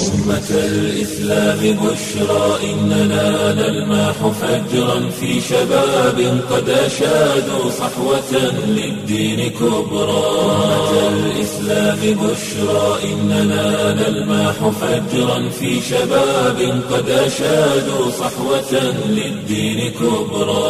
أمة الإسلام بشرى إننا نلمح فجرا في شباب قد أشادوا صحوة للدين كبرى أمة الإسلام بشرى إننا نلمح فجرا في شباب قد أشادوا صحوة للدين كبرى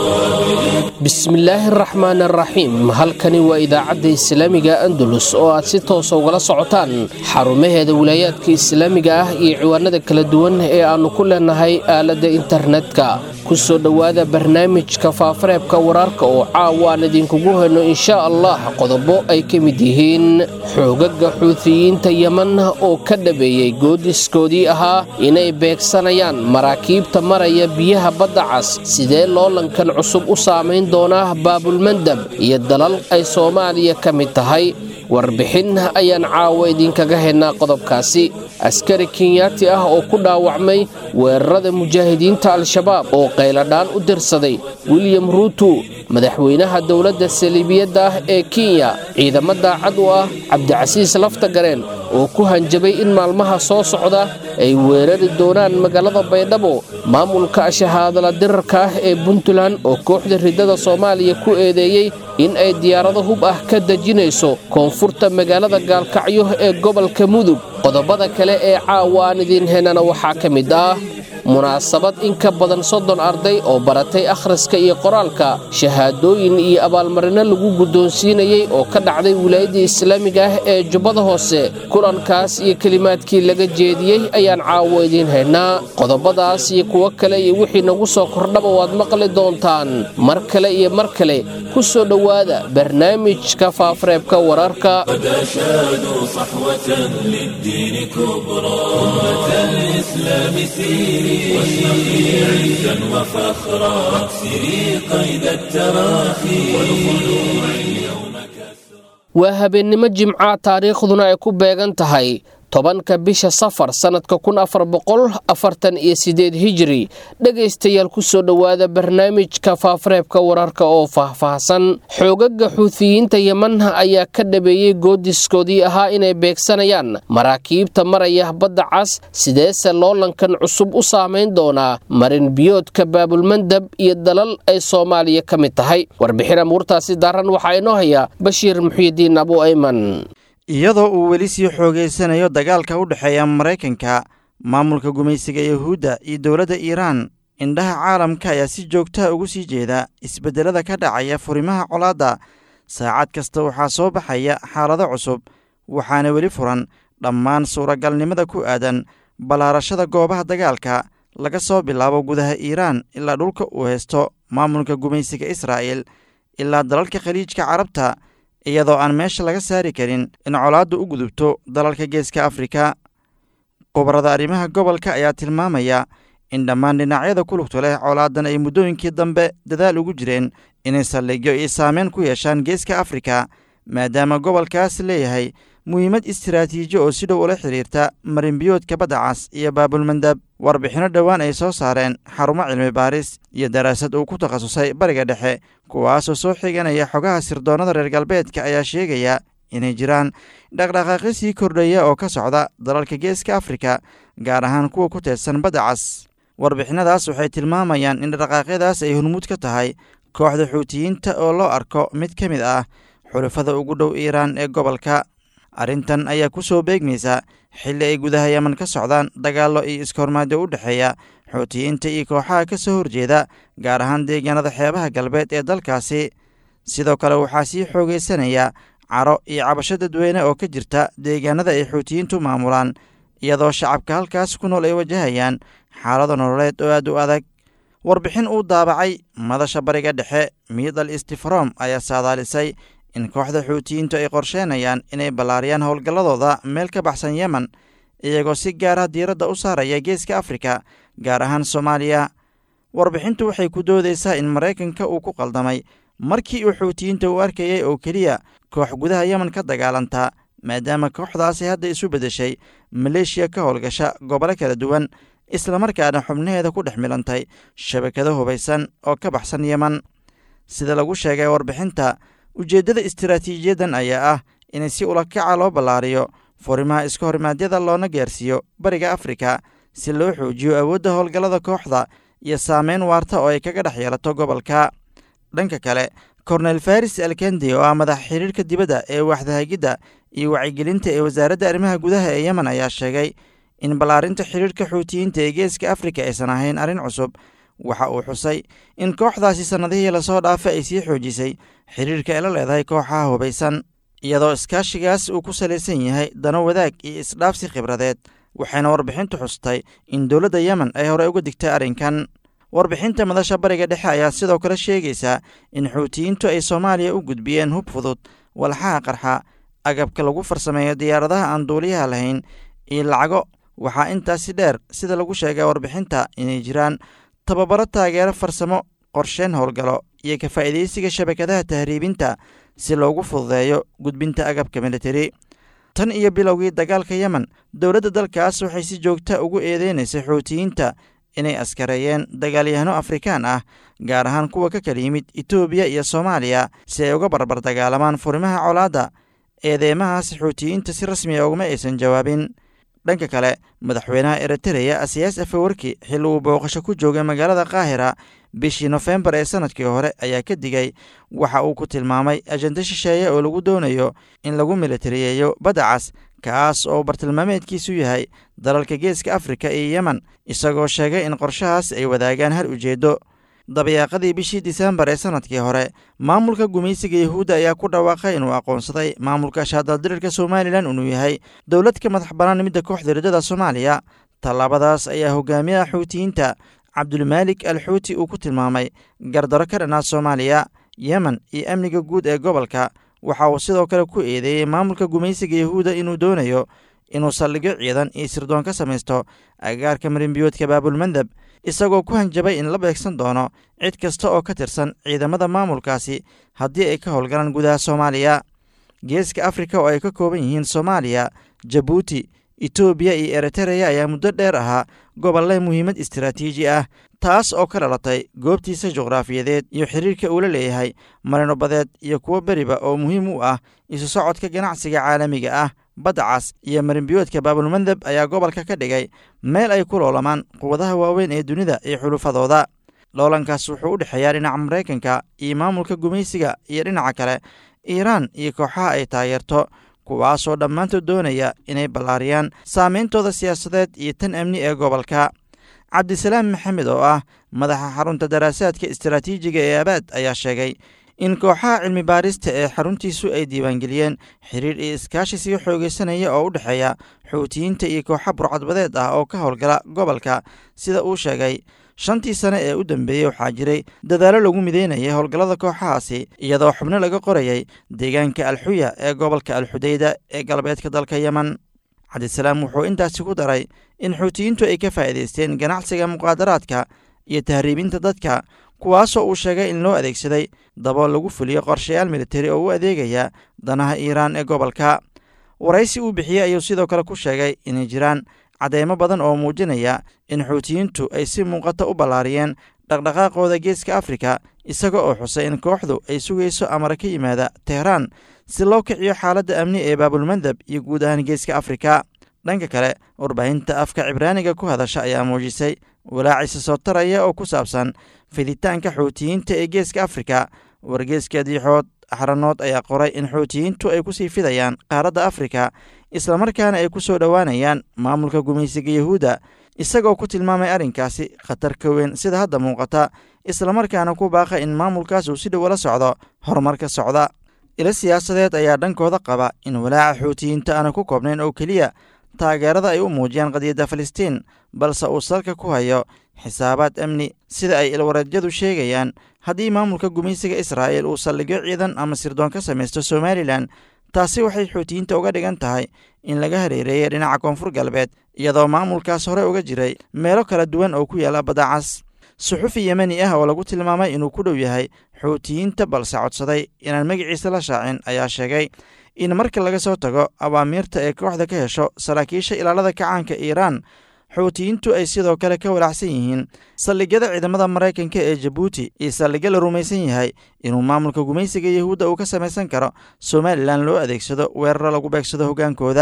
bismillaahi araxmaan araxiim halkani waa idaacadda islaamiga andalus oo aad si toosa ugala socotaan xarumaheeda wilaayaadka islaamiga ah iyo ciwaanada kala duwan ee aannu ku leenahay aaladda internetka ku soo dhowaada barnaamijka faafareebka wararka oo caawa aan idinkugu hayno inshaa allah qodobo ay ka mid yihiin xoogaga xuutiyiinta yeman oo ka dhabeeyey goodiskoodii ahaa inay beegsanayaan maraakiibta maraya biyaha badda cas sidee loolankan cusub u saamayn doonaa baabulmandab iyo dalal ay soomaaliya ka mid tahay warbixin ayaan caawa idinkaga haynaa qodobkaasi askari kenyaati ah oo ku dhaawacmay weerarada mujaahidiinta al-shabaab oo qayladhaan u dirsaday william ruutu madaxweynaha dowladda saliibiyadda ah ee kenya ciidamo daacad u ah cabdicasiis laftagareen oo ku hanjabay in maalmaha soo socda ay weerari doonaan magaalada baydhabo maamulka shahaadala dirarka ah ee puntland oo kooxda ridada soomaaliya ku eedeeyey in ay diyaarado hub ah ka dejinayso koonfurta magaalada gaalkacyo ee gobolka mudug qodobada kale ee caawa aan idiin heenana waxaa ka mid ah munaasabad in ka badan soddon arday oo baratay akhriska iyo qoraalka shahaadooyin iyo abaalmarino lagu guddoonsiinayey oo ka dhacday wilaayadda islaamiga ah ee jubbada hoose kulankaas iyo kelimaadkii laga jeediyey ayaan caawo idiin haynaa qodobadaas iyo kuwo kale iyo wixii nagu soo kordhaba waad maqli doontaan mar kale iyo mar kale ku soo dhowaada barnaamijka faafareebka wararka قد أشادوا صحوة للدين كبرى أمة الإسلام سيري واشرقي عزا وفخرا واكسري قيد التراخي والخلوع اليوم كسرى waa habeennimo jimca taariikhduna ay ku beegan tahay tobanka bisha safar sannadka kun afar boqol afartan iyo sideed hijiri dhegaystayaal ku soo dhowaada barnaamijka faafareebka wararka oo faahfaahsan xoogaga xuutiyiinta yeman ayaa ka dhabeeyey goodiskoodii ahaa inay beegsanayaan maraakiibta maraya badda cas sideese loolankan cusub u saamayn doonaa marin biyoodka baabulmandab iyo dalal ay soomaaliya ka mid tahay warbixin amuurtaasi daaran waxaa inoo haya bashiir muxyidiin abu ayman iyadoo uu weli sii xoogaysanayo dagaalka u dhexeeya maraykanka maamulka gumaysiga yuhuudda iyo dowladda iiraan indhaha caalamka ayaa si joogtaha ugu sii jeeda isbeddelada ka dhacaya furimaha colaadda saacad kasta waxaa soo baxaya xaalado cusub waxaana weli furan dhammaan suuragalnimada ku aadan ballaarashada goobaha dagaalka laga soo bilaabo gudaha iiraan ilaa dhulka uu haysto maamulka gumaysiga israa'il ilaa dalalka khaliijka carabta iyadoo aan meesha laga saari karin in colaaddu u gudubto dalalka geeska afrika khubarada arrimaha gobolka ayaa tilmaamaya in dhammaan dhinacyada ku lugto leh colaadan ay muddooyinkii dambe dadaal ugu jireen inay saldhigyo iyo saameyn ku yeeshaan geeska afrika maadaama gobolkaas leeyahay muhiimad istiraatiiji oo si dhow ula xidhiirta marinbiyoodka badda cas iyo baabulmandab warbixinno dhowaan ay soo saareen xarumo cilmi baaris iyo daraasad uu ku takhasusay bariga dhexe kuwaasoo soo xiganaya xogaha sirdoonnada reer galbeedka ayaa sheegaya inay jiraan dhaqdhaqaaqyo sii kordhaya oo ka socda dalalka geeska afrika gaar ahaan kuwa ku teedsan badda cas warbixinadaas waxay tilmaamayaan in dhaqdhaqaaqyadaas ay hormuud ka tahay kooxda xuutiyiinta oo loo arko mid ka mid ah xulufada ugu dhow iiraan ee gobolka arrintan ayaa ku soo beegmaysa xilli ay gudaha yeman ka socdaan dagaallo iyo iskahormaadyo u dhexeeya xuutiyiinta iyo kooxaha ka soo horjeeda gaar ahaan deegaanada xeebaha galbeed ee dalkaasi sidoo kale waxaa sii xoogaysanaya caro iyo cabasho dadweyne oo ka jirta deegaanada ay xuutiyiintu maamulaan iyadoo shacabka halkaas ku nool ay wajahayaan xaalado nololeed oo aad u adag warbixin uu daabacay madasha bariga dhexe miidal istifrom ayaa saadaalisay in kooxda xuutiyiintu ay qorsheenayaan inay ballaariyaan howlgalladooda meel ka baxsan yemen iyagoo si gaara diiradda u saaraya geeska afrika gaar ahaan soomaaliya warbixintu waxay ku doodaysaa in maraykanka uu ku qaldamay markii uu xuutiyiinta u arkayay oo keliya koox gudaha yemen ka dagaalantaa maadaama kooxdaasi hadda isu beddeshay maleeshiya ka howlgasha gobolo kala duwan islamarkaana xubnaheeda ku dhex milantay shabakado hubaysan oo ka baxsan yemen sida lagu sheegay warbixinta ujeeddada istaraatiijiyadan ayaa ah in si ulakaca loo ballaariyo furimaha iska horimaadyada loona gaarsiiyo bariga afrika si loo xoojiyo awoodda howlgallada kooxda iyo saameyn waarta oo ay kaga dhex yeelato gobolka dhanka kale kornel faris alkendi oo ah madaxa xiriirka dibadda ee waaxdahagidda iyo wacyigelinta ee wasaaradda arrimaha gudaha ee yemen ayaa sheegay in ballaarinta xiriirka xuutiyiinta ee geeska afrika aysan ahayn arrin cusub waxa uu xusay in kooxdaasi sannadihii lasoo dhaafay ay sii xoojisay xiriirka ay la leedahay kooxaha hubaysan iyadoo iskaashigaas uu ku salaysan yahay dano wadaag iyo isdhaafsi khibradeed waxayna warbixintu xustay in dowladda yemen ay horey uga digtay arrinkan warbixinta madasha bariga dhexe ayaa sidoo kale sheegaysaa in xuutiyiintu ay soomaaliya u gudbiyeen hub fudud walxaha qarxa agabka lagu farsameeyo diyaaradaha aan duuliyaha lahayn iyo lacago waxaa intaasi dheer sida lagu sheegay warbixinta inay jiraan tababaro taageero farsamo qorsheyn howlgalo iyo ka faa'iidaysiga shabakadaha tahriibinta si loogu fududeeyo gudbinta agabka militari tan iyo bilowgii dagaalka yemen dowladda dalkaas waxay si joogta ugu eedeynaysay xuutiyiinta inay askareeyeen dagaalyahano afrikaan ah gaar ahaan kuwa ka kala yimid etoobiya iyo soomaaliya si ay uga barbar dagaalamaan furimaha colaadda eedeymahaas xuutiyiinta si rasmiya uguma aysan jawaabin dhanka kale madaxweynaha eritereya asiyaas afawarki xilli uu booqasho ku joogay magaalada kaahira bishii nofembar ee sanadkii hore ayaa ka digay waxa uu ku tilmaamay ajenda shisheeye oo lagu doonayo in lagu militariyeeyo badda cas kaas oo bartilmaameedkiisu yahay dalalka geeska afrika iyo yemen isagoo sheegay in qorshahaas ay wadaagaan hal ujeeddo dabayaaqadii bishii disembar ee sanadkii hore maamulka gumaysiga yahuudda ayaa ku dhawaaqay inuu aqoonsaday maamulka shaadaldirirka somalilan inuu yahay dowlad ka madax bannaan midda kooxda riddada soomaaliya tallaabadaas ayaa hogaamiyaha xuutiyiinta cabdulmaalik al xuuti uu ku tilmaamay gardaro ka dhanaa soomaaliya yemen iyo amniga guud ee gobolka waxa uu sidoo kale ku eedeeyey maamulka gumaysiga yahuudda inuu doonayo inuu saldhigyo ciidan iyo sirdoon ka samaysto agagaarka marinbiyoodka baabulmandab isagoo ku hanjabay in la beegsan doono cid kasta oo ka tirsan ciidamada maamulkaasi haddii ay ka howlgalaan gudaha soomaaliya geeska afrika oo ay ka kooban yihiin soomaaliya jabuuti etoobiya iyo eritereya ayaa muddo dheer ahaa gobolle muhiimad istaraatiiji ah taas oo ka dhalatay goobtiisa juqraafiyadeed iyo xiriirka uu la leeyahay marino badeed iyo kuwo beriba oo muhiim u ah isu socodka ganacsiga caalamiga ah badda cas iyo marinbiyoodka baabulmandab ayaa gobolka ka dhigay meel ay ku loolamaan quwadaha waaweyn ee dunida iyo xulufadooda loolankaas wuxuu u dhexeeyaa dhinaca maraykanka iyo maamulka gumaysiga iyo dhinaca kale iiraan iyo kooxaha ay taageerto kuwaasoo dhammaantood doonaya inay ballaariyaan saameyntooda siyaasadeed iyo tan amni ee gobolka cabdisalaam maxamed oo ah madaxa xarunta daraasaadka istaraatiijiga ee abaad ayaa sheegay in kooxaha cilmi baarista ee xaruntiisu ay diiwaangeliyeen xiriir iyo iskaashi sii xoogeysanaya oo u dhexeeya xuutiyiinta iyo kooxa burcadbadeed ah oo ka howlgala gobolka sida uu sheegay shantii sane ee u dambeeyey waxaa jiray dadaallo lagu mideynayay howlgallada kooxahaasi iyadoo xubno laga qorayay deegaanka alxuya ee gobolka alxudeyda ee galbeedka dalka yemen cabdisalaam wuxuu intaasi ku daray in xuutiyiintu ay ka faa'iidaysteen ganacsiga muqaadaraadka iyo tahriibinta dadka kuwaasoo uu sheegay in loo adeegsaday dabool lagu fuliyo qorshayaal militari oo u adeegaya danaha iiraan ee gobolka waraysi uu bixiyey ayuu sidoo kale ku sheegay inay jiraan cadeymo badan oo muujinaya in xuutiyiintu ay si muuqata u ballaariyeen dhaqdhaqaaqooda geeska afrika isaga oo xusay in kooxdu ay sugayso amara ka yimaada tehraan si loo kiciyo xaaladda amni ee baabulmandab iyo guud ahaan geeska afrika dhanka kale warbaahinta afka cibraaniga ku hadasha ayaa muujisay walaacisa soo taraya oo ku saabsan fiditaanka xuutiyiinta ee geeska afrika wargeeska diixood axranood ayaa qoray in xuutiyiintu ay kusii fidayaan qaaradda afrika islamarkaana ay ku soo dhowaanayaan maamulka gumaysiga yahuudda isagoo ku tilmaamay arrinkaasi khatar ka weyn sida hadda muuqata islamarkaana ku baaqa in maamulkaas uu si dhow la socdo horumarka socda ilo siyaasadeed ayaa dhankooda qaba in walaaca xuutiyiinta aana ku koobnayn oo keliya taageerada ay u muujiyaan qadiyadda falastiin balse uu salka ku hayo xisaabaad amni sida ay ilwareedyadu sheegayaan haddii maamulka gumaysiga israa'il uu saldhigyo ciidan ama sirdoon ka samaysto somalilan taasi waxay xuutiyiinta uga dhigan tahay in laga hareereeyay dhinaca koonfur galbeed iyadoo maamulkaas hore uga jiray meelo kala duwan oo ku yaala badacas suxufi yemeni ah oo lagu tilmaamay inuu ku dhow yahay xuutiyiinta balse codsaday inaan magaciisa la shaacin ayaa sheegay in marka laga soo tago awaamiirta ee kooxda ka hesho saraakiisha ilaalada kacaanka iiraan xuutiyiintu ay sidoo kale ka walaacsan yihiin saldhigyada ciidamada maraykanka ee jabuuti iyo saldhigyo la rumaysan yahay inuu maamulka gumaysiga yahuudda uu ka samaysan karo somalilan loo adeegsado weeraro lagu beegsado hoggaankooda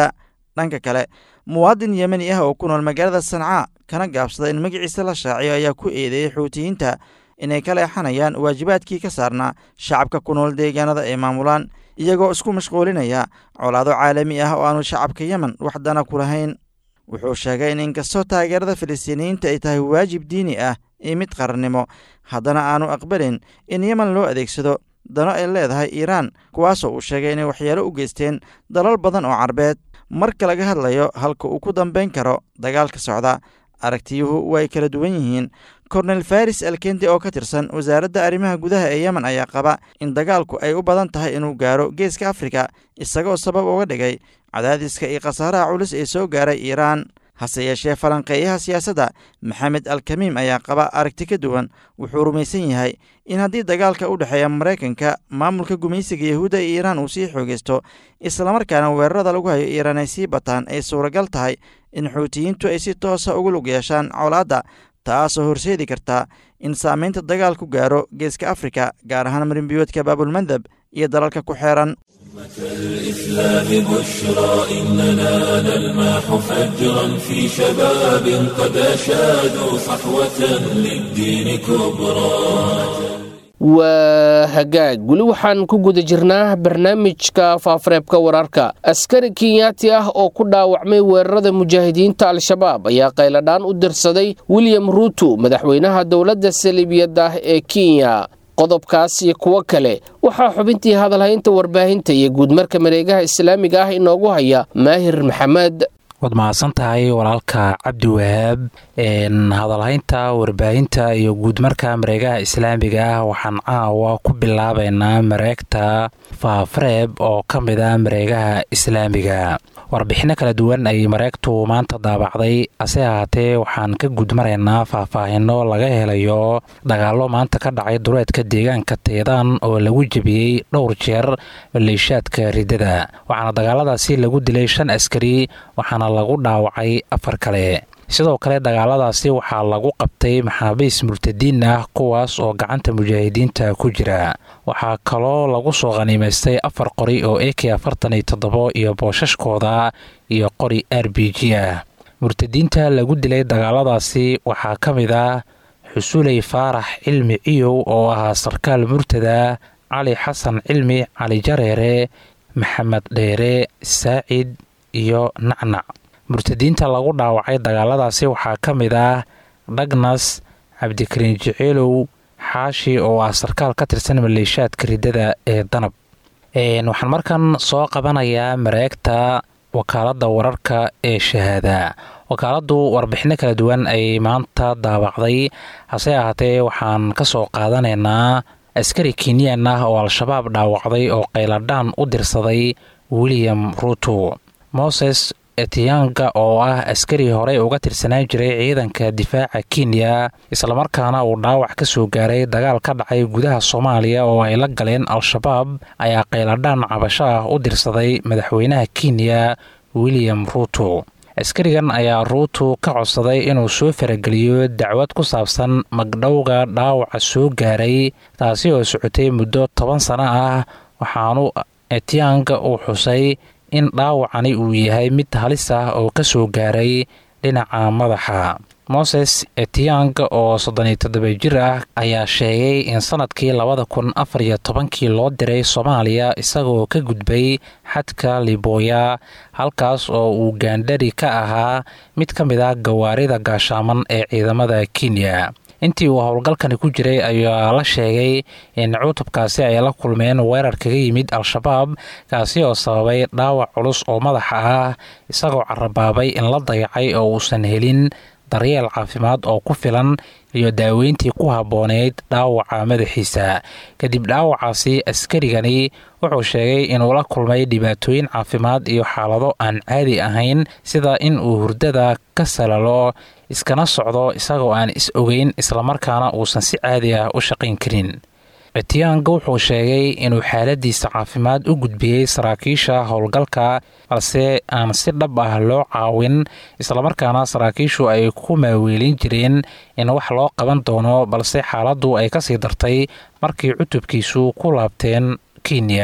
dhanka kale muwaadin yemeni ah oo ku nool magaalada sancaa kana gaabsada in magaciisa la shaaciyo ayaa ku eedeeyey xuutiyiinta inay ka leexanayaan waajibaadkii ka saarnaa shacabka ku nool deegaanada ay maamulaan iyagoo isku mashquulinaya colaado caalami ah oo aanu shacabka yemen waxdana ku lahayn wuxuu sheegay in inkastoo taageerada filistiiniyiinta ay tahay waajib diini ah iyo mid qarannimo haddana aanu aqbalin in yemen loo adeegsado dano ay leedahay iiraan kuwaasoo uu sheegay inay waxyeelo u geysteen dalal badan oo carbeed marka laga hadlayo halka uu ku dambayn karo dagaalka socda aragtiyuhu way kala duwan yihiin kornel faris alkendi oo ka tirsan wasaaradda arrimaha gudaha ee yemen ayaa qaba in dagaalku ay u badan tahay inuu gaaro geeska afrika isagoo sabab uga dhigay cadaadiska iyo khasaaraha culus ee soo gaaray iiraan hase yeeshee falanqeeyaha siyaasadda maxamed alkamiim ayaa qaba aragti ka duwan wuxuu rumaysan yahay in haddii dagaalka u dhexeeya maraykanka maamulka gumaysiga yahuudda ee iiraan uu sii xoogeysto islamarkaana weerarada lagu hayo iiraan ay sii bataan ay suuragal tahay in xuutiyiintu ay si toosa ugu lug yeeshaan colaadda taasoo horseedi karta in saamaynta dagaalku gaaro geeska afrika gaar ahaan marinbiyoodka baabulmandab iyo dalalka ku xeeran الإسلام بشرى إننا نلمح فجرا في شباب قد أشادوا صحوة للدين كبرى waa hagaag weli waxaan ku guda jirnaa barnaamijka faafareebka wararka askari kenyaati ah oo ku dhaawacmay weerarada mujaahidiinta al-shabaab ayaa qayladhaan u dirsaday william ruuto madaxweynaha dowladda saliibiyadda ah ee kenya qodobkaas iyo kuwo kale waxaa xubintii hadalhaynta warbaahinta iyo guudmarka mareegaha islaamiga ah inoogu haya maahir maxamed waad mahadsan tahay walaalka cabdi wahaab hadalhaynta warbaahinta iyo guudmarka mareegaha islaamiga ah waxaan caawa ku bilaabaynaa mareegta faafareeb oo ka mid a mareegaha islaamiga warbixinno kala duwan ay mareegtu maanta daabacday hase ahaatee waxaan ka guudmaraynaa faahfaahino laga helayo dagaallo maanta ka dhacay dureedka deegaanka teedaan oo lagu jebiyey dhowr jeer maleeshaadka riddada waxaana dagaaladaasi lagu dilay shan askari waxaana lagu dhaawacay afar kale sidoo kale dagaaladaasi waxaa lagu qabtay maxaabiis murtadiin ah kuwaas oo gacanta mujaahidiinta ku jira waxaa kaloo lagu soo khaniimaystay afar qori oo a k afartan iyo toddobo iyo boosashkooda iyo qori r b g ah murtadiinta lagu dilay dagaaladaasi waxaa ka mid ah xusuley faarax cilmi ciyow oo ahaa sarkaal murtada cali xasan cilmi cali jareere maxamed dheere saacid iyo nacnac murtadiinta lagu dhaawacay dagaaladaasi waxaa ka mid ah dhagnas cabdikariin jeceelow xaashi oo ah sarkaal ka tirsan maleeshaadka riddada ee danab waxaan markan soo qabanayaa mareegta wakaaladda wararka ee shahaada wakaaladdu warbixinno kala duwan ay maanta daabacday hase ahaatee waxaan ka soo qaadanaynaa askari kenyan ah oo al-shabaab dhaawacday oo qayladhaan u dirsaday william ruuto moses etiyanga oo ah askari horey uga tirsanaan jiray ciidanka difaaca kenya islamarkaana uu dhaawac ka soo gaaray dagaal ka dhacay gudaha soomaaliya oo ay la galeen al-shabaab ayaa qayladhaan cabasho ah u dirsaday madaxweynaha kenya william ruuto askarigan ayaa ruuto ka codsaday inuu soo farageliyo dacwad ku saabsan magdhowga dhaawaca soo gaaray taasi oo socotay muddo toban sano ah waxaanu etiyanga uu xusay in dhaawacani uu yahay mid halis ah oo ka soo gaaray dhinaca madaxa moses etiyang oo soddoniyo toddoba jir ah ayaa sheegay in sanadkii labada kun afar iyo tobankii loo diray soomaaliya isagoo ka gudbay xadka liboya halkaas oo uu gaandhari ka ahaa mid ka mid ah gawaarida gaashaaman ee ciidamada kenya intii uu howlgalkani ku jiray ayaa la sheegay in cutubkaasi ay la kulmeen weerar kaga yimid al-shabaab kaasi oo sababay dhaawac culus oo madaxa ah isagoo carabaabay in la dayacay oo uusan helin daryeel caafimaad oo ku filan iyo daaweyntii ku habbooneyd dhaawaca madaxiisa kadib dhaawacaasi askarigani wuxuu sheegay inuu la kulmay dhibaatooyin caafimaad iyo xaalado aan caadi ahayn sida in uu hurdada ka salalo iskana socdo isagoo aan is ogeyn islamarkaana uusan si caadi ah u shaqayn karin etiyanga wuxuu sheegay inuu xaaladiisa caafimaad u gudbiyey saraakiisha howlgalka balse aan si dhab ah loo caawin islamarkaana saraakiishu ay ku maaweelin jireen in wax loo qaban doono balse xaaladdu ay kasii dartay markii cutubkiisu ku laabteen kenya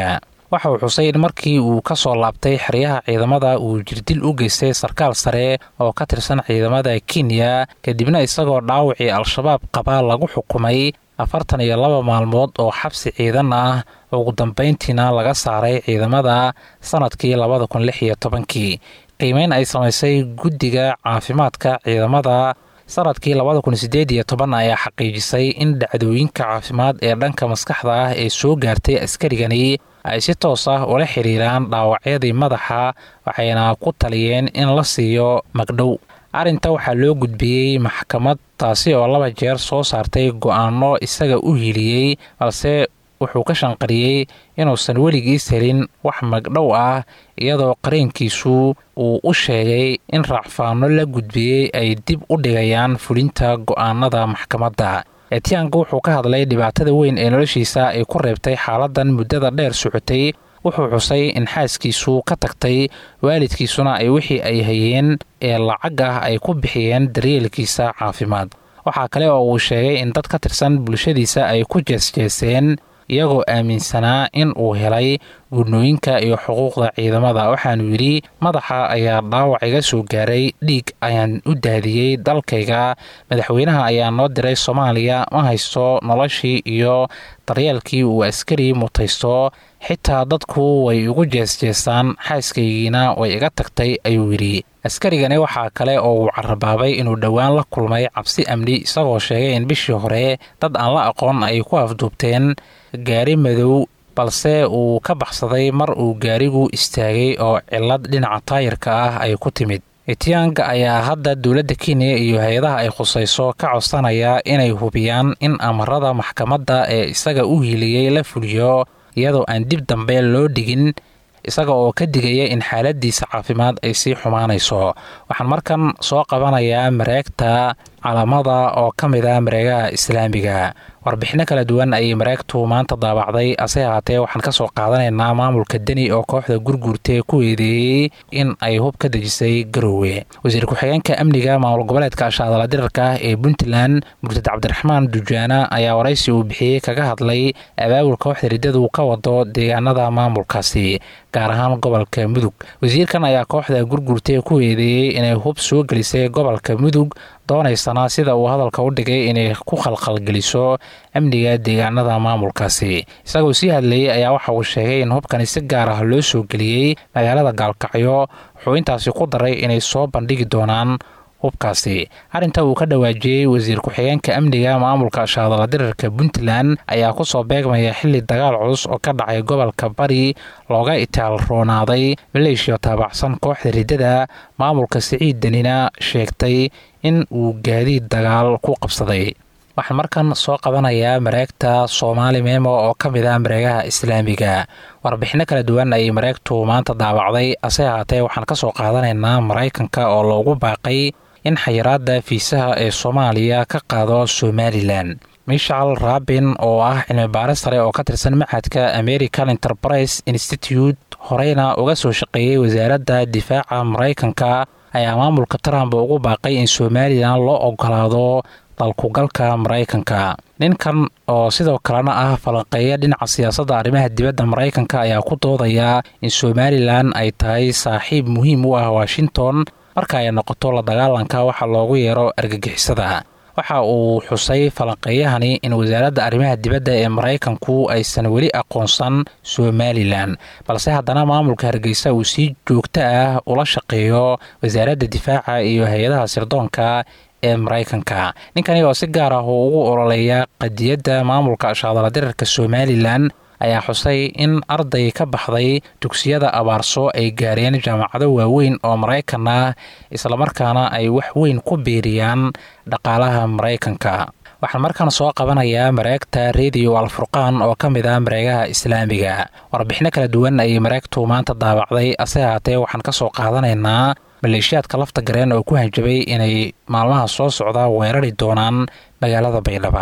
waxa uu xusay in markii uu ka soo laabtay xeryaha ciidamada uu jirdil u geystay sarkaal sare oo ka tirsan ciidamada kenya kadibna isagoo dhaawacii al-shabaab qaba lagu xukumay afartan iyo laba maalmood oo xabsi ciidan ah ugu dambayntiina laga saaray ciidamada sanadkii labada kun lix iyo tobankii qiimeyn ay samaysay guddiga caafimaadka ciidamada sanadkii labada kun sideed iyo toban ayaa xaqiijisay in dhacdooyinka caafimaad ee dhanka maskaxda ah ee soo gaartay askarigani ay si toos ah ula xiriiraan dhaawacyadii madaxa waxayna ku taliyeen in la siiyo magdhow arrinta waxaa loo gudbiyey maxkamad taasi oo laba jeer soo saartay go-aano isaga u hiiliyey balse wuxuu ka shanqariyey inuusan weligiis helin wax magdhow ah iyadoo qareenkiisu uu u sheegay in raacfaano la gudbiyey ay dib u dhigayaan fulinta go-aanada maxkamadda etiyaanka wuxuu ka hadlay dhibaatada weyn ee noloshiisa ay ku reebtay xaaladan muddada dheer socotay wuxuu xusay in xaaskiisu ka tagtay waalidkiisuna ay wixii ay hayeen ee lacag ah ay ku bixiyeen daryeelkiisa caafimaad waxaa kale oo uu sheegay in dad ka tirsan bulshadiisa ay ku jeesjeeseen iyagoo aaminsanaa in uu helay gudnooyinka iyo xuquuqda ciidamada waxaanu yidhi madaxa ayaa dhaawac iga soo gaaray dhiig ayaan u daadiyey dalkayga madaxweynaha ayaa noo diray soomaaliya ma haysto noloshii iyo daryeelkii uu askari mutaysto xitaa dadku way igu jeesjeesaan xaaskaygiina way iga tagtay ayuu yidhi askarigani waxaa kale oo uu carabaabay inuu dhowaan la kulmay cabsi amni isagoo sheegay in bishii hore dad aan la aqoon ay ku afduubteen gaari madow balse uu ka baxsaday mar uu gaarigu istaagay oo cillad dhinaca taayirka ah ay ku timid etiyaanga ayaa hadda dowladda kenya iyo hay-adaha ay khusayso ka codsanaya inay hubiyaan in amarada maxkamadda ee isaga u hiiliyey la fuliyo iyadoo aan dib dambe loo dhigin isaga oo ka digaya in xaaladiisa caafimaad ay sii xumaanayso waxaan markan soo qabanayaa mareegta calamada oo ka mid ah mareegaha islaamiga warbixino kala duwan ayay mareegtu maanta daabacday ase haatee waxaan ka soo qaadanaynaa maamulka deni oo kooxda gurguurtee ku eedeeyey in ay hub ka dejisay garoowe wasiir ku-xigeenka amniga maamul goboleedka ashaadala dirarka ah ee puntland murtad cabdiraxmaan dujaana ayaa waraysi uu bixiyey kaga hadlay abaabul kooxda riddadu ka wado deegaanada maamulkaasi gaar ahaan gobolka mudug wasiirkan ayaa kooxda gurguurtee ku eedeeyey inay hub soo gelisay gobolka mudug doonaysana sida uu hadalka u dhigay inay ku khalkhalgeliso amniga deegaanada maamulkaasi isagoo sii hadlayey ayaa waxa uu sheegay in hubkani si gaar ah loo soo geliyey magaalada gaalkacyo wuxuu intaasi ku daray inay soo bandhigi doonaan hubkaasi arrinta uu ka dhawaajiyey wasiir ku-xigeenka amniga maamulka shaadala dirarka puntland ayaa kusoo beegmaya xili dagaal culus oo ka dhacay gobolka bari looga itaal roonaaday maleeshiya taabacsan kooxda riddada maamulka siciid denina sheegtay in uu gaadiid dagaal ku qabsaday waxaan markan soo qabanayaa mareegta soomaali meemo oo ka mid ah mareegaha islaamiga warbixino kala duwan ayay mareegtu maanta daabacday ase haatee waxaan ka soo qaadanaynaa maraykanka oo loogu baaqay in xayiraada fiisaha ee soomaaliya ka qaado somalilan michal rabin oo ah cilmi baaris sare oo ka tirsan maxadka american enterprise institute horeyna uga soo shaqeeyey wasaaradda difaaca maraykanka ayaa maamulka trump ugu baaqay in somalilan loo ogolaado dalkugalka maraykanka ninkan oo sidoo kalena ah falanqeeya dhinaca siyaasadda arrimaha dibadda maraykanka ayaa ku doodaya in somalilan ay tahay saaxiib muhiim u ah washington marka ay noqoto la dagaalanka waxa loogu yeero argagixisada waxa uu xusay falanqeeyahani in wasaaradda arrimaha dibadda ee maraykanku aysan weli aqoonsan somalilan balse haddana maamulka hargeysa uu si joogto ah ula shaqeeyo wasaaradda difaaca iyo hay-adaha sirdoonka ee maraykanka ninkani oo si gaar ah uu ugu ololeeya qadiyadda maamulka ashaadala dirarka somalilan ayaa xusay in arday ka baxday dugsiyada abaarso ay gaareen jaamacado waaweyn oo maraykan ah islamarkaana ay wax weyn ku biiriyaan dhaqaalaha maraykanka waxaan markaan soo qabanayaa mareegta rediyo alfurqaan oo ka mid ah mareegaha islaamiga warbixino kala duwan ayay mareegtu maanta daabacday ase haatee waxaan ka soo qaadanaynaa maleeshiyaadka lafta gareen oo ku hanjabay inay maalmaha soo socda weerari doonaan magaalada baydhaba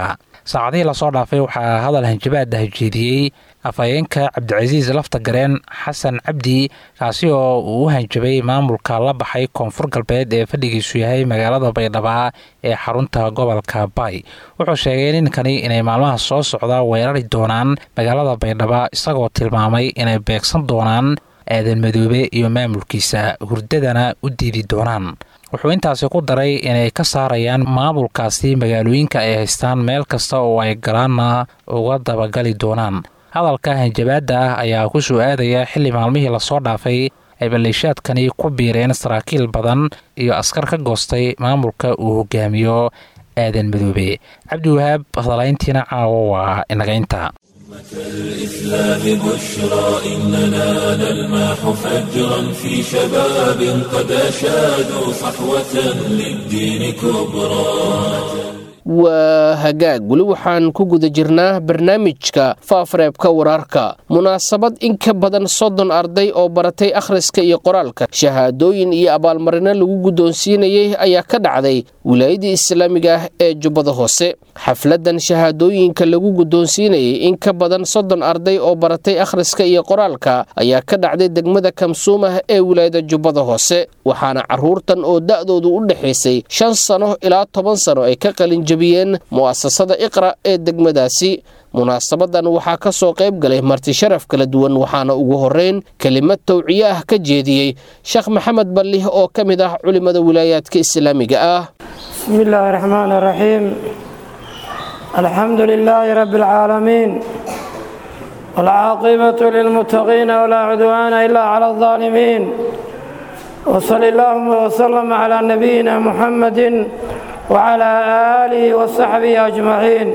saacadihii lasoo dhaafay waxaa hadal hanjabaad hajeediyey afhayeenka cabdicasiis lafta gareen xasan cabdi kaasi oo uu u hanjabay maamulka la baxay koonfur galbeed ee fadhigiisu yahay magaalada baydhaba ee xarunta gobolka bay wuxuu sheegay ninkani inay maalmaha soo socda weerari doonaan magaalada baydhaba isagoo tilmaamay inay beegsan doonaan aadan madoobe iyo maamulkiisa hurdadana u diidi doonaan wuxuu intaasi ku daray inay ka saarayaan maamulkaasi magaalooyinka ay haystaan meel kasta oo ay galaanna uga dabagali doonaan hadalka hanjabaadda ah ayaa ku soo aadaya xilli maalmihii lasoo dhaafay ay maleeshaadkani ku biireen saraakiil badan iyo askar ka goostay maamulka uu hogaamiyo aadan madoobe cabdiwahaab hadalayntiina caawo waa inagaynta الإسلام بشرى إننا نلمح فجرا في شباب قد أشادوا صحوة للدين كبرى waa hagaag weli waxaan ku guda jirnaa barnaamijka faafareebka wararka munaasabad in ka badan soddon arday oo baratay akhriska iyo qoraalka shahaadooyin iyo abaalmarino lagu guddoonsiinayay ayaa ka dhacday wilaayadii islaamiga ah ee jubbada hoose xafladan shahaadooyinka lagu guddoonsiinayay in ka badan soddon arday oo baratay akhriska iyo qoraalka ayaa ka dhacday degmada kamsuumah ee wilaayada jubbada hoose waxaana caruurtan oo da'doodu u dhexaysay shan sano ilaa toban sano ay ka qalin mu'asasada iqra ee degmadaasi munaasabadan waxaa ka soo qayb galay marti sharaf kala duwan waxaana ugu horeyn kelimad tawciye ah ka jeediyey sheekh maxamed ballih oo ka mid ah culimada wilaayaadka islaamiga ah bismi illaahi raxmaan raxiim alxamdu lilaahi rabbi alcaalamiin waalcaaqibatu lilmuttaqiina walaa cudwaana ilaa cala aldaalimiin wsali allaahuma wslama calaa nabiyina muxammadin وعلى آله وصحبه أجمعين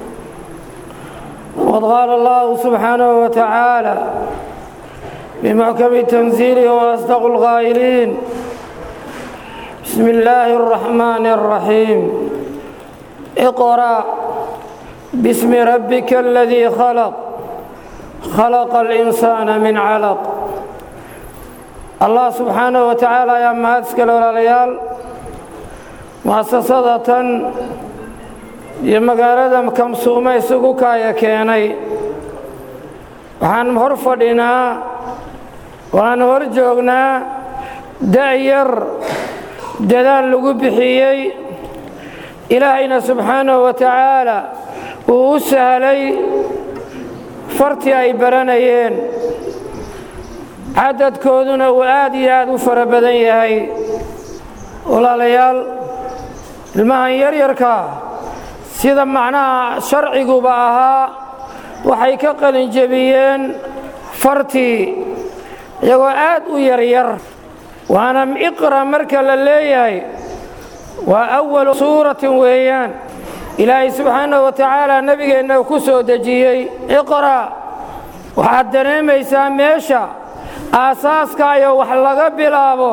وقد قال الله سبحانه وتعالى بمحكم تنزيله وأصدق القائلين بسم الله الرحمن الرحيم اقرأ باسم ربك الذي خلق خلق الإنسان من علق الله سبحانه وتعالى يا مهدسك الولاليال muasasadatan iyo magaalada kamsuuma isugu kaaya keenay waxaan hor fadhinaa waan hor joognaa da'yar dadaal lagu bixiyey ilaahayna subxaanahu wa tacaala uu u sahlay fartii ay baranayeen cadadkooduna uu aad iyo aad u fara badan yahay walaalayaal ilmahan yaryarkaa sida macnaha sharciguba ahaa waxay ka qalinjebiyeen fartii iyagoo aad u yaryar waana iqra marka la leeyahay waa awalu suuratin weeyaan ilaahay subxaanahu wa tacaala nebigeenna ku soo dejiyey iqra waxaad dareemaysaa meesha aasaaska iyo wax laga bilaabo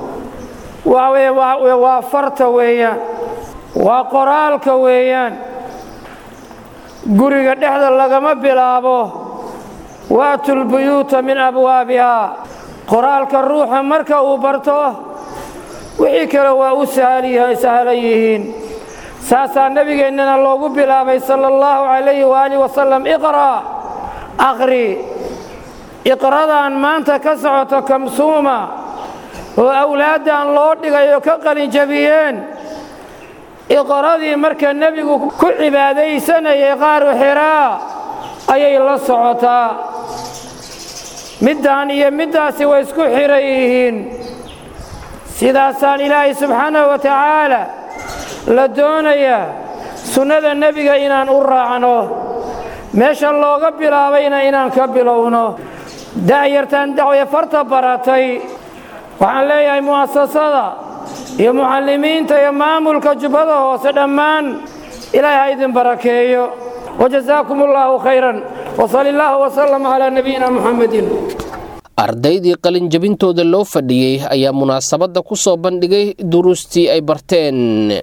waa farta weeyaan waa qoraalka weeyaan guriga dhexda lagama bilaabo waatulbuyuuta min abwaabihaa qoraalka ruuxa marka uu barto wixii kale waa u sahlan yihiin saasaa nebigeennana loogu bilaabay sala allahu calayhi waaalih wasalam iqra' aqri iqradan maanta ka socoto kamsuuma oo awlaaddan loo dhigayo ka qalinjabiyeen iqradii marka nebigu ku cibaadaysanayay qaaru xiraa ayay la socotaa middan iyo middaasi way isku xiran yihiin sidaasaan ilaahay subxaanahu wa tacaala la doonayaa sunnada nebiga inaan u raacno meesha looga bilaabayna inaan ka bilowno da'yartaan dacwaya farta baratay waxaan leeyahay mu'asasada iyo mucallimiinta iyo maamulka jubbada hoose dhammaan ilaahay ha idin barakeeyo wajazaakum allaahu khayran wsali illaahu wsalam calaa nabiyina muxamedin ardaydii qalinjabintooda loo fadhiyey ayaa munaasabadda ku soo bandhigay duruustii ay barteen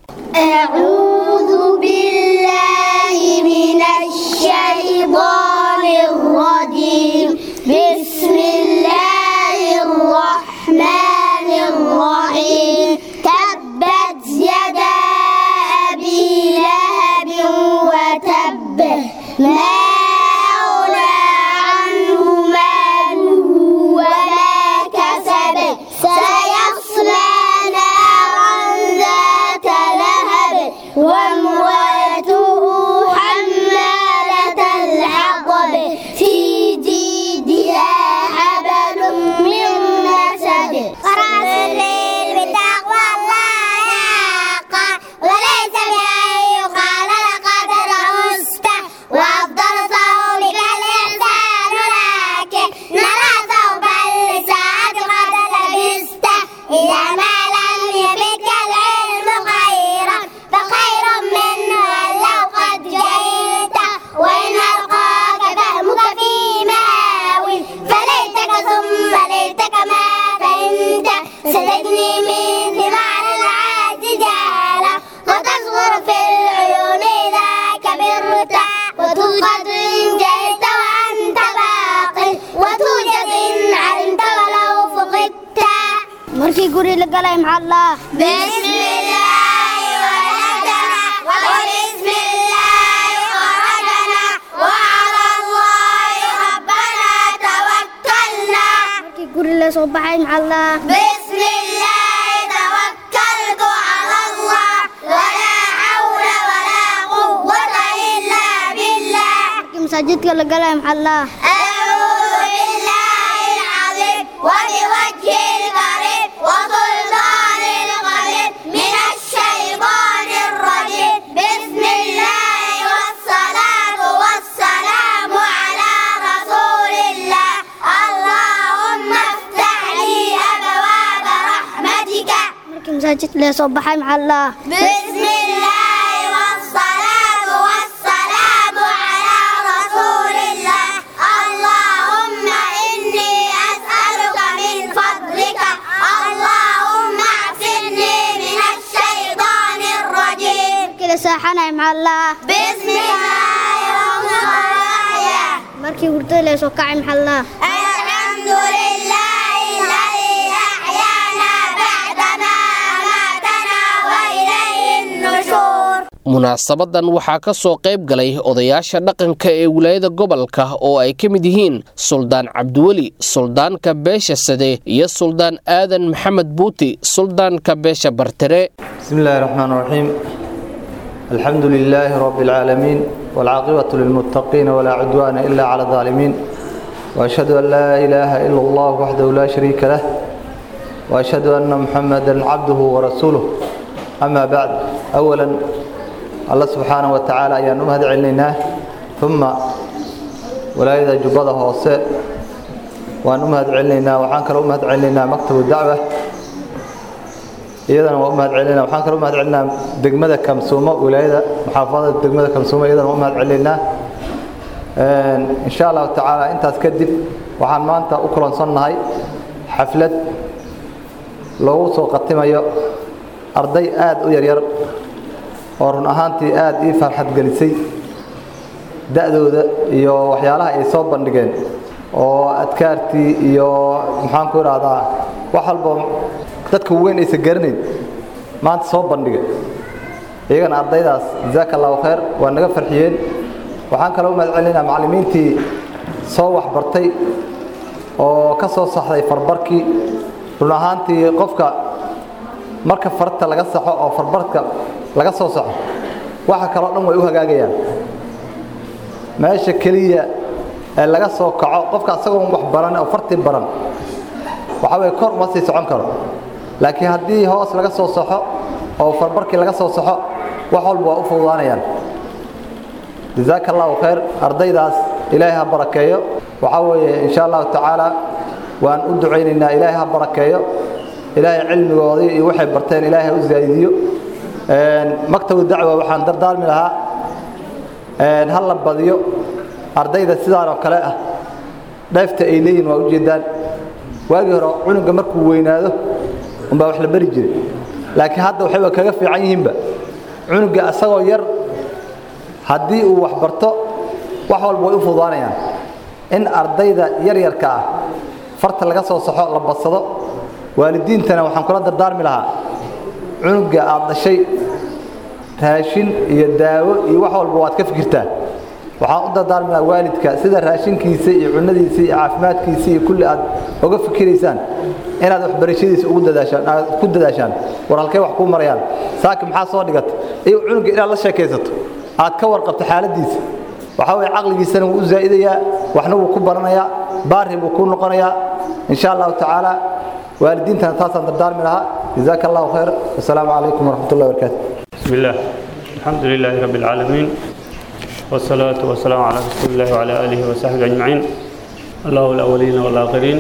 الرحيم تبت يدا أبي لهب وتب وامرأته حمالة الحطب في جيدها حبل من مسد قرأت الليل بتقوى الله حقا وليس بأن يقال لقد رأست وأفضل صومك الإحسان لكن نرى ثوب اللسان قد لبست إذا ما لم يبك العلم خيرا فخير منه أن لو قد جئت وإن ألقاك فهمك في ماوي فليتك ثم ليتك ما فهمت ستجني من ثمار العاد جالا وتصغر في العيون إذا كبرت وتوقد إن جئت وأنت باق وتوجد إن علمت ولو فقدت markii guri la galay maxaa allah bismillaahi walajana wabismillaahi kharajana wacala allaahi rabbana tawakkalna markii guri la soo baxay maxaa allah bismillaahi tawakkaltu cala allah walaa xawla walaa quwwata illaa billah markii masaajidka la galay maxaa allah أعوذ بالله العظيم وبوجه الكريم وسلطان القدير من الشيطان الرجيم بسم الله والصلاة والسلام على رسول الله اللهم افتح لي أبواب رحمتك مساجد لي صباح مع الله بسم الله والصلاة والسلام على رسول الله اللهم إني أسألك من فضلك اللهم اعصمني من الشيطان الرجيم كده ساحنا مع الله بسم الله الرحمن الرحيم مركي ورد لي سوكعي مع الله الحمد لله الذي أحيانا بعدما أماتنا وإليه النشور munaasabadan waxaa ka soo qayb galay odayaasha dhaqanka ee wilaayada gobolka oo ay ka mid yihiin suldaan cabdiweli suldaanka beesha sade iyo suldaan aadan maxamed buuti suldaanka beesha bartire بسم الله الرحمن الرحيم الحمد لله رب العالمين والعاقبة للمتقين ولا عدوان إلا على الظالمين وأشهد أن لا إله إلا الله وحده لا شريك له وأشهد أن محمدا عبده ورسوله أما بعد أولا الله سبحانه وتعالى أيان أمهد علينا ثم ولاية جبضة هوساء وأن أمهد علينا وحان كلا أمهد علينا مكتب الدعوة iyadana waa u mahad celinaa waxaan kaloo u mahad celinaa degmada kamsuumo wilaayada maxaafadada degmada kamsuumo iyadana waa u mahad celinaa insha allahu tacaala intaas kadib waxaan maanta u kulansannahay xaflad loogu soo qatimayo arday aad u yaryar oo run ahaantii aad ii farxad gelisay da'dooda iyo waxyaalaha ay soo bandhigeen oo adkaartii iyo maxaan ku idhaahdaa wax walba dadka weyn aysan garanayn maanta soo bandhiga iyagana ardaydaas jazaaka allahu khayr waa naga farxiyeen waxaan kaloo u mahad celinaa macallimiintii soo waxbartay oo ka soo saxday farbarkii run ahaantii qofka marka farta laga saxo oo farbarka laga soo saxo waxa kaloo dhan way u hagaagayaan meesha keliya ee laga soo kaco qofka asagoon wax baran oo fartii baran waxa weye kor uma sii socon karo laakiin haddii hoos laga soo saxo oo farbarkii laga soo saxo wax walba waa u fududaanayaan jazaaka allahu khayr ardaydaas ilaahay ha barakeeyo waxaa weeye insha allahu tacaala waan u ducaynaynaa ilaahay ha barakeeyo ilaahay cilmigoodii iyo waxay barteen ilaahay ha u zaa'idiyo maktabu dacwa waxaan dardaarmi lahaa ha la badiyo ardayda sidaan oo kale ah dheefta ay leeyihin waa ujeedaan waagii hore cunuga markuu weynaado umbaa wax la bari jiray laakiin hadda waxayba kaga fiican yihiinba cunuga asagoo yar haddii uu wax barto wax walba way u fududaanayaan in ardayda yaryarka ah farta laga soo saxo la badsado waalidiintana waxaan kula dardaarmi lahaa cunuga aad dhashay raashin iyo daawo iyo wax walba waad ka fikirtaa waxaan u dardaarmi lahaa waalidka sida raashinkiisa iyo cunadiisa iyo caafimaadkiisa iyo kulli aad uga fikiraysaan inaad waxbarashadiisa ugu dadaashaan aad ku dadaashaan war halkay wax kuu marayaan saaki maxaa soo dhigata iyo cunuga inaad la sheekaysato aad ka warqabto xaaladiisa waxaa weye caqligiisana wuu u zaa'idayaa waxna wuu ku baranayaa baari buu kuu noqonayaa in sha allahu tacaala waalidiintana taasaan dardaarmi lahaa jazaaka allahu khayr wasalaamu calaykum waraxmat ullahi wabarakaatu بسم الله الحمد لله رب العالمين والصلاة والسلام على رسول الله وعلى آله وصحبه أجمعين الله الأولين والآخرين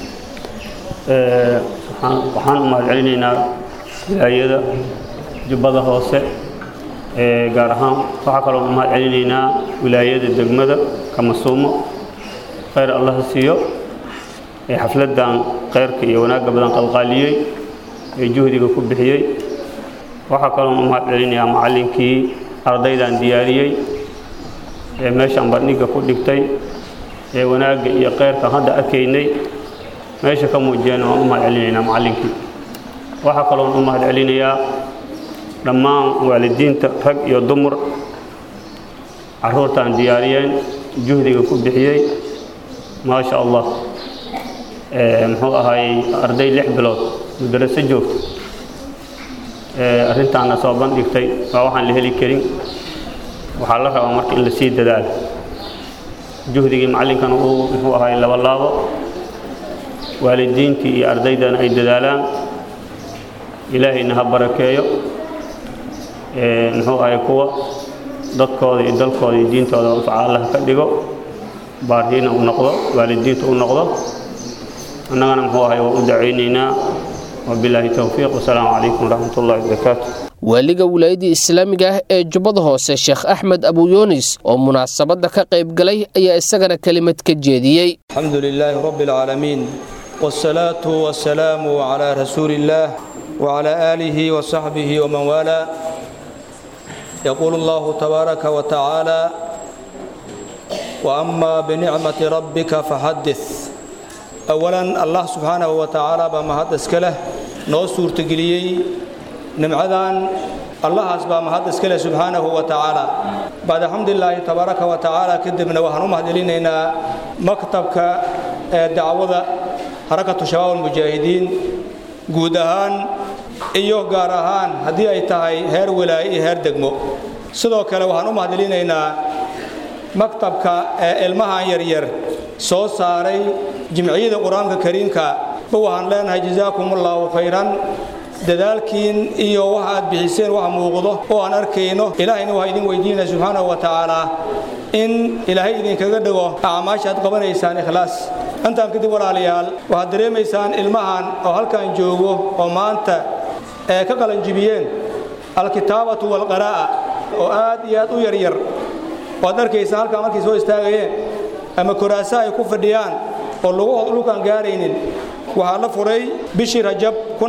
waxaan u mahadcelinaynaa wilaayada jubbada hoose gaar ahaan waxaa kaloo u mahadcelinaynaa wilaayada degmada kamasuumo khayr allaha siiyo ee xafladan khayrka iyo wanaagga badan qalqaaliyey ee juhdiga ku bixiyey waxaa kaloon u mahadcelinayaa macallinkii ardaydan diyaariyey ee meeshaan bandhigga ku dhigtay ee wanaagga iyo khayrkan hadda arkaynay meesha ka muujiyeen waan u mahadcelinaynaa macallinkii waxaa kaloon u mahadcelinayaa dhammaan waalidiinta rag iyo dumar carruurtaan diyaariyeen juhdiga ku bixiyey maasha allah muxuu ahaayey arday lix bilood mudaraso joogta arrintaana soo bandhigtay waa waxaan la heli karin waxaa la rabaa marka in la sii dadaalo juhdigii macallinkana uu muxuu ahaay laba laabo waalidiintii iyo ardaydana ay dadaalaan ilaahayna ha barakeeyo muxuu ahay kuwa dadkooda iyo dalkooda iyo diintooda anfaca allah ka dhigo baarhiina u noqdo waalidiinta u noqdo annagana muxuu ahay waa u dacaynaynaa wabilaahi towfiiq wasalaamu calaykum waraxmat ullahi wabarakaatu waaliga wilaayadii islaamiga ah ee jubbada hoose sheekh axmed abuyunis oo munaasabadda ka qayb galay ayaa isagana kelimad ka jeediyey الحمد لله رب العالمين والصلاة والسلام على رسول الله وعلى آله وصحبه ومن والاه يقول الله تبارك وتعالى وأما بنعمة ربك فحدث أولا الله سبحانه وتعالى بما حدث كله نو سورتقليي نمعذان الله أسباب ما حدث كله سبحانه وتعالى بعد الحمد لله تبارك وتعالى كدبنا وحنو مهدلينينا مكتبك دعوة حركة شباب المجاهدين قودهان iyo gaar ahaan haddii ay tahay heer walaaye iyo heer degmo sidoo kale waxaan u mahadcelinaynaa maktabka ee ilmahan yaryar soo saaray jimciyada qur-aanka kariimka ba waxaan leenahay jasaakumullahu khayran dadaalkiin iyo waxa aad bixiseen waxa muuqdo oo aan arkayno ilaahayna waxaa idin weydiinaya subxaanahu wa tacaala in ilaahay idinkaga dhigo acmaasha aad qabanaysaan ikhlaas intaan kadib walaalayaal waxaad dareemaysaan ilmahan oo halkan joogo oo maanta ee ka qalanjibiyeen alkitaabatu walqaraa'a oo aad iyo aad u yaryar waad arkaysaan halkan markay soo istaagayeen ama koraasa ay ku fadhiyaan oo lugahood dhulkaan gaaraynin waxaa la furay bishii rajab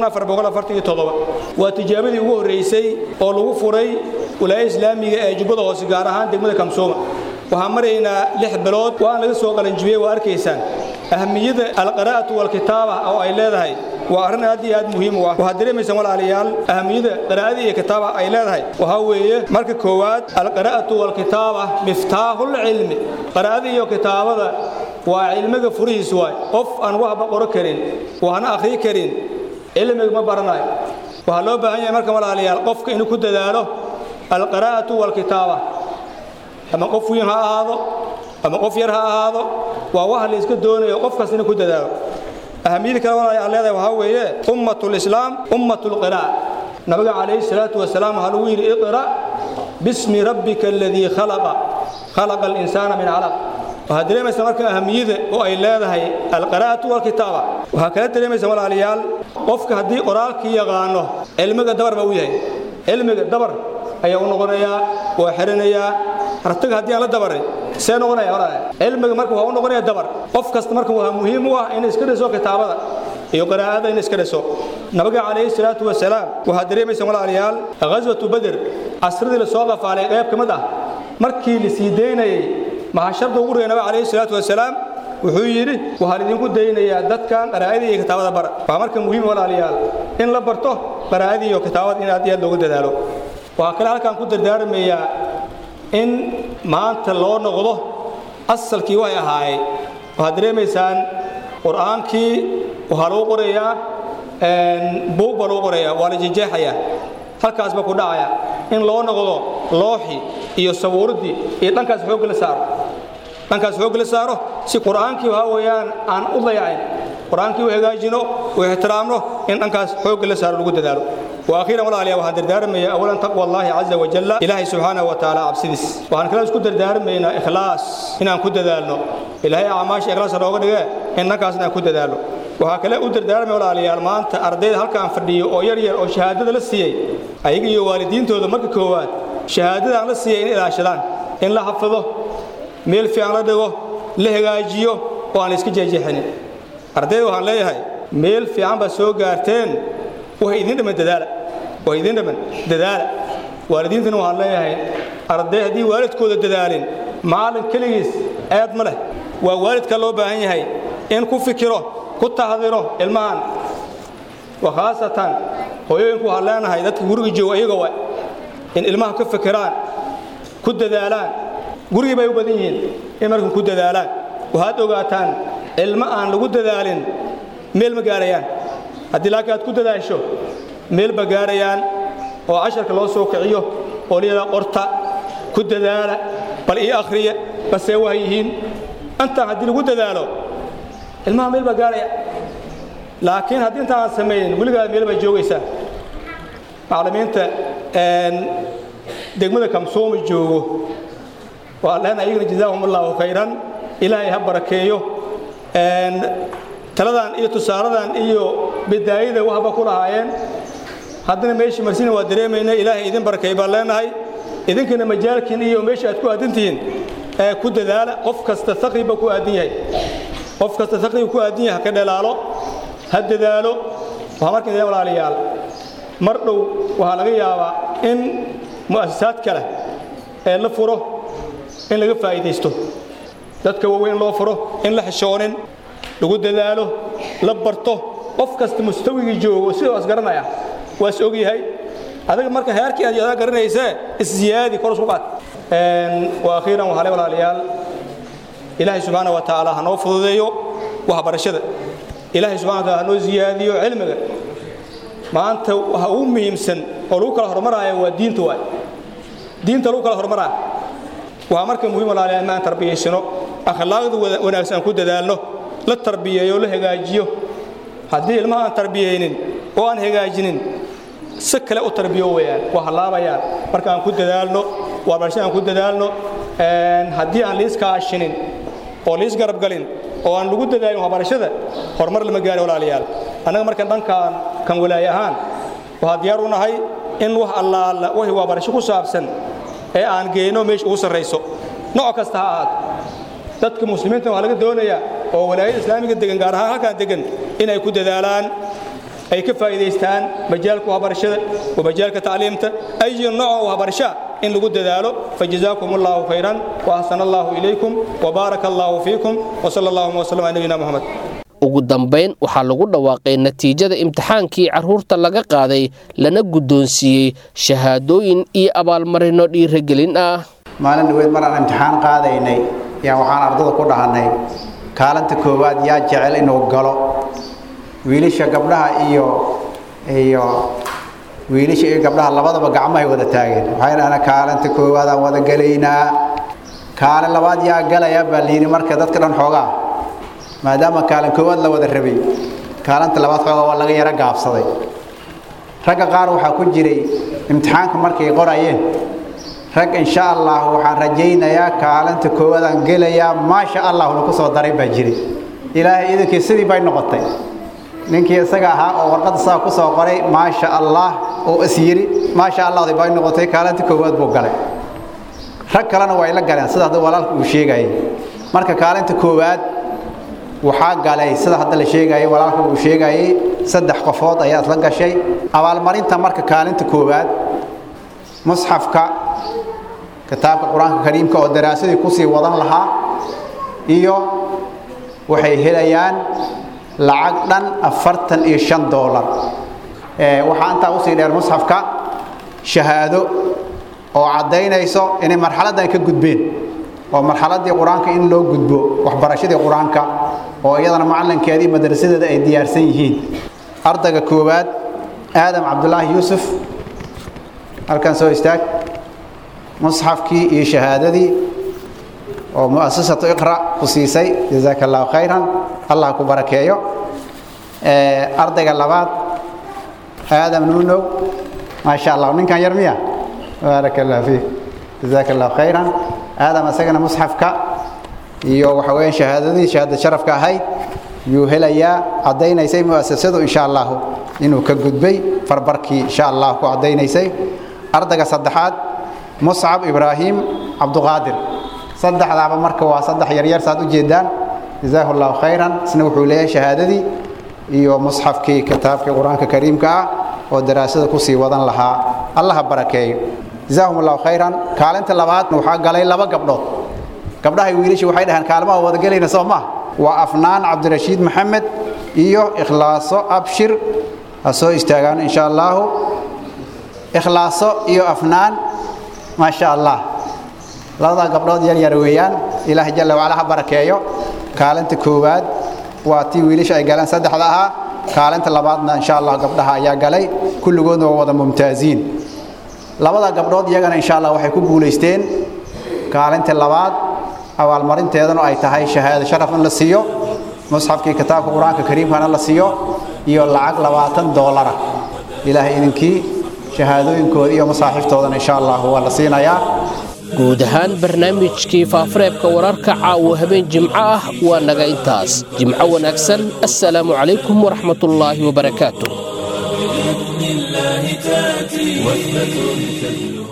waa tijaabadii ugu horraysay oo lagu furay wilaaya islaamiga ee jubbada hoose gaar ahaan degmada kamsooma waxaan maraynaa lix bilood waan laga soo qalanjibiyey waa arkaysaan ahamiyada alqaraa'atu walkitaaba oo ay leedahay waa arrin aad iyo aad muhiim u ah waxaad dareemaysaan walaalayaal ahamiyada qiraa'ada iyo kitaaba ay leedahay waxaa weeye marka koowaad alqiraa'atu walkitaaba miftaaxul cilmi qiraa'ada iyo kitaabada waa cilmiga furihiis waay qof aan waxba qoro karin waxna akhri karin cilmiga ma baranayo waxaa loo baahan yahay marka walaalayaal qofka inuu ku dadaalo alqiraa'atu walkitaaba ama qof weyn ha ahaado ama qof yar ha ahaado waa waxa la iska doonayo qof kasta inuu ku dadaalo ahamiyada kale walaalayaal leedahay waxaa weeye ummatul islaam ummatul qiraa'a nabiga calayhi salaatu wasalaam waxaa lagu yidhi iqra bismi rabbika aladii khalaqa khalaqa alinsaana min calaq waxaad dareemaysaa marka ahamiyada oo ay leedahay alqiraa'atu walkitaaba waxaa kala dareemaysaa walaalayaal qofka haddii qoraalkii yaqaano cilmiga dabar baa u yahay cilmiga dabar ayaa u noqonayaa waa xirinayaa artaga haddii aan la dabarin see noqonaya walaalayaal cilmiga marka waxaa u noqonaya dabar qof kasta marka waxaa muhiim u ah inay iska dhiso kitaabada iyo qiraa'ada inay iska dhiso nabiga calayhi salaatu wasalaam waxaad dareemaysaa walaalayaal ghaswatu bader casradii la soo qafaalay qayb ka mid ah markii la sii daynayay mahasharda ugu reey nabiga calayhi salaatu wasalaam wuxuu yidhi waxaan idinku daynayaa dadkan qaraa'adii iyo kitaabada bara waa marka muhiim walaalayaal in la barto qaraa'adii iyo kitaabada in aad iyo aad loogu dadaalo waxaa kale halkaan ku dardaarmayaa in maanta loo noqdo asalkii way ahaayeen waxaad dareemaysaan qur'aankii waxaa lagu qorayaa buug baa lagu qorayaa waa la jejeexayaa halkaas baa ku dhacaya in loo noqdo looxi iyo sawiiradii iyo dhankaas xoogga la saaro dhankaas xoogga la saaro si qur'aankii waxaa weeyaan aan u dayacayn qur'aankii u hagaajino u ixtiraamno in dhankaas xoogga la saaro lagu dadaalo واخيرا ولا عليا waxaan dardaarmayaa awalan taqwa allahi azza wa jalla ilaahi subhanahu wa ta'ala absidis waxaan kala isku dardaarmaynaa ikhlaas inaan ku dadaalno ilaahay acmaasha ikhlaas nooga dhige innakaas inaan ku dadaalo waxaa kale u dardaarmay walaalayaal maanta ardayda halkaan fadhiyo oo yar yar oo shahaadada la siiyey ayaga iyo waalidiintooda marka koowaad shahaadada aan la siiyey in ilaashadaan in la xafido meel fiican la dhigo la hagaajiyo oo aan iska jeexjeexinin ardayda waxaan leeyahay meel fiican baa soo gaarteen waxay idin dhiman dadaala waxay idin dhiman dadaala waalidiintana waxaan leeyahay arday haddii waalidkooda dadaalin macallin keligiis eed ma leh waa waalidka loo baahan yahay in ku fikiro ku tahdiro ilmahan wa khaasatan hooyooyinku waxaan leenahay dadka guriga jooga iyaga wa in ilmaha ka fikiraan ku dadaalaan gurigii bay u badan yihiin in markan ku dadaalaan waxaad ogaataan ilmo aan lagu dadaalin meel ma gaarayaan haddii laakiin aad ku dadaasho meel ba gaarayaan oo casharka loo soo kiciyo oo liyada qorta ku dadaala bal ii akhriya basee waa yihiin intaan haddii lagu dadaalo ilmaha meel baa gaaraya laakiin haddii intaan aan samaynin weligaa meel baa joogaysaa macallimiinta degmada kamsooma joogo waa lehna iyagana jazaahum allahu khayran ilaahay ha barakeeyo taladan iyo tusaaladan iyo bidaayada waxba ku lahaayeen haddana meeshii marsina waa dareemayna ilaahay idin barakeey baan leenahay idinkana majaalkiin iyo meesha aad ku aadan tihiin ee ku dadaala qof kasta taqriba ku aadan yahay qof kasta taqriba ku aadan yahay ha ka dhalaalo ha dadaalo waxaa marka idin walaalayaal mar dhow waxaa laga yaabaa in mu'asasaad kale ee la furo in laga faa'iidaysto dadka waaweyn loo furo in la xishoonin lagu dadaalo la barto qof kasta mustawigii joogo sidoo is garanaya waa is ogyahay adiga marka heerkii aad adaa garanaysee isziyaadi kor isku qaad wa akhiiran waxaa le walaalayaal ilaahay subxaana wa tacaala ha noo fududeeyo waxbarashada ilaahay subxana wa taala ha noo ziyaadiyo cilmiga maanta waxa ugu muhiimsan oo lagu kala hormaraayo waa diinta waay diinta lagu kala hormaraayo waxaa marka muhiim walaalayaal in aan tarbiyaysano akhlaaqda wanaagsan aan ku dadaalno la tarbiyeeyo la hagaajiyo haddii ilmaha aan tarbiyeynin oo aan hagaajinin si kale u tarbiyo weeyaan waa halaabayaan marka aan ku dadaalno waxbarashada aan ku dadaalno haddii aan liis kaashinin oo liis garabgalin oo aan lagu dadaalin waxbarashada horumar lama gaari walaalayaal annaga marka dhankaan kan walaaye ahaan waxaa diyaar u nahay in wax allaala wixii waxbarasho ku saabsan ee aan geyno meesha ugu sarrayso nooc kasta ha ahaato dadka muslimiinta waxaa laga doonayaa oo walaayada islaamiga degan gaar ahaan halkaan degan inay ku dadaalaan ay ka faa'iidaystaan majaalka waxbarashada wa majaalka tacliimta ayi nooc waxbarashaa in lagu dadaalo fajazaakum allahu khayran wa ahsana allahu ilaykum wa baaraka allahu fiikum wa sala allahuma wasalam ala nabiyina moxamed ugu dambayn waxaa lagu dhawaaqay natiijada imtixaankii carruurta laga qaaday lana guddoonsiiyey shahaadooyin iyo abaalmarino dhiiragelin ah maalin dhaweyd mar aan imtixaan qaadaynay yaa waxaan ardada ku dhahannay kaalinta koowaad yaa jecel inuu galo wiilasha gabdhaha iyo iyo wiilasha iyo gabdhaha labadaba gacmahay wada taageen waxay dhahdeen kaalinta koowaadaan wada gelaynaa kaalin labaad yaa galaya baa layidhi marka dadka dhan xoogaa maadaama kaalin koowaad la wada rabay kaalinta labaad xoogaa waa laga yaro gaabsaday ragga qaar waxaa ku jiray imtixaanka markay qorayeen rag insha allah waxaan rajaynayaa kaalinta koowaadaan gelayaa maasha allah lagu soo daray baa jiray ilaahay idinkii sidii bay noqotay ninkii isaga ahaa oo warqadda saa ku soo qoray maasha allah oo is yidhi maasha allahdi bay noqotay kaalinta koowaad buu galay rag kalena way la galeen sida hadda walaalka uu sheegayay marka kaalinta koowaad waxaa galay sida hadda la sheegayay walaalka uu sheegayay saddex qofood ayaa isla gashay abaalmarinta marka kaalinta koowaad musxafka kitaabka qur-aanka kariimka oo daraasadii kusii wadan lahaa iyo waxay helayaan lacag dhan afartan iyo shan doolar waxaa intaa usii dheer musxafka shahaado oo caddaynayso inay marxaladdan ka gudbeen oo marxaladdii qur-aanka in loo gudbo waxbarashadii qur-aanka oo iyadana macallinkeedii madrasadeeda ay diyaarsan yihiin ardayga koowaad aadam cabdulaahi yuusuf halkan soo istaag musxafkii iyo shahaadadii oo mu'asasatu iqra ku siisay jazaaka allahu khayran allah ku barakeeyo ardayga labaad aadam nuunow maasha allah ninkan yar miya baaraka allah fiik jazaaka allahu khayran aadam isagana musxafka iyo waxa weeyaan shahaadadii shahaada sharafka ahayd yuu helayaa caddaynaysay mu'asasadu insha allahu inuu ka gudbay farbarkii insha allah ku caddaynaysay ardayga saddexaad muscab ibraahim cabduqaadir saddexdaaba marka waa saddex yaryar saad u jeedaan jazaahu allahu khayran isna wuxuu leeyahay shahaadadii iyo musxafkii kitaabkii qur-aanka kariimka ah oo daraasada kusii wadan lahaa allaha barakeeyo jazaahum allahu khayran kaalinta labaadna waxaa galay laba gabdhood gabdhahay wiilashii waxay dhahaan kaalmaha wada gelayna soo maha waa afnaan cabdirashiid maxamed iyo ikhlaaso abshir ha soo istaagaan insha allahu ikhlaaso iyo afnaan maa sha allah labadaa gabdhood yar yar weeyaan ilaah jalla wacala ha barakeeyo kaalinta koowaad waa tii wiilasha ay galeen saddexda ahaa kaalinta labaadna insha allah gabdhaha ayaa galay kulligoodna waa wada mumtaaziin labada gabdhood iyagana insha allah waxay ku guulaysteen kaalinta labaad abaalmarinteedana ay tahay shahaado sharaf in la siiyo musxafkii kitaabka qur-aanka kariimkana la siiyo iyo lacag labaatan doolara ilaahay idinkii shahaadooyinkooda iyo masaaxiiftoodana insha allah waa la siinayaa guud ahaan barnaamijkii faafareebka wararka caawa habeen jimco ah waa naga intaas jimco wanaagsan assalaamu calaykum waraxmatullaahi wabarakaatu بإذن الله تأتي وثبة تجلو